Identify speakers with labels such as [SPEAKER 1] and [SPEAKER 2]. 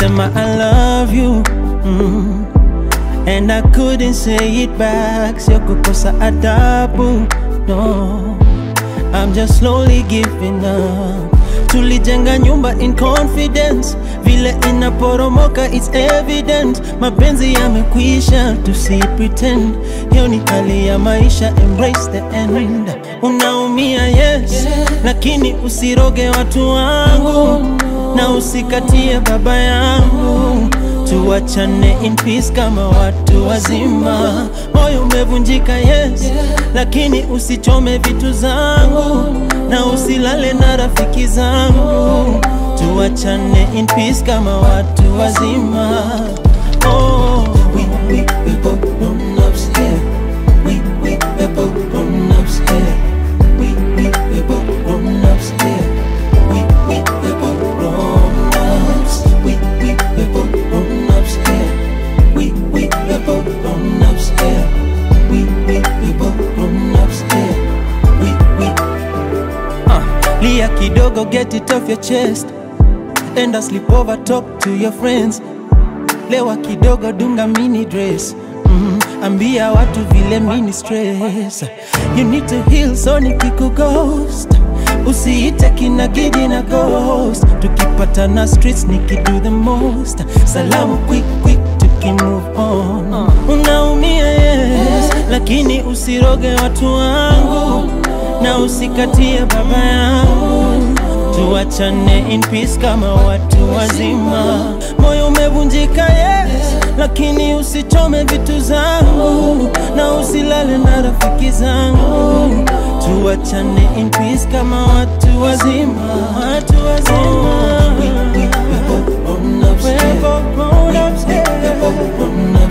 [SPEAKER 1] ulisema I love you mm. And I couldn't say it back, sio kukosa adabu no. I'm just slowly giving up. Tulijenga nyumba in confidence, vile inaporomoka it's evident. Mapenzi yamekwisha, tusi pretend. Hiyo ni hali ya maisha, embrace the end. Unaumia yes, lakini usiroge watu wangu na usikatie baba yangu tuachane in peace kama watu wazima. Moyo umevunjika yes, lakini usichome vitu zangu na usilale na rafiki zangu. Tuachane in peace kama watu wazima. Oh. We, we, we both grown ups here. We, we, we both grown ups here. We, we, we both grown ups here. We, we, we both grown ups. We, we, we both grown ups here. We, we, we both grown ups here. We, we, we both grown ups here. We, we. Uh, lia kidogo, get it off your chest. Enda sleep over, talk to your friends. Lewa kidogo, dunga mini dress. Mm, ambia watu vile mini stress. You need to heal, so nikiku ghost. Usiite kina gidi na ghost. Tukipatana streets nikido the most. Salamu quick quick tuki move on. Unaumia yes, lakini usiroge watu wangu na usikatie baba yangu tuachane in peace kama watu wazima. Moyo umevunjika yes, lakini usichome vitu zangu na usilale na rafiki zangu. Tuachane in peace kama watu wazima, watu wazima. We, we, we both grown ups here. We both grown ups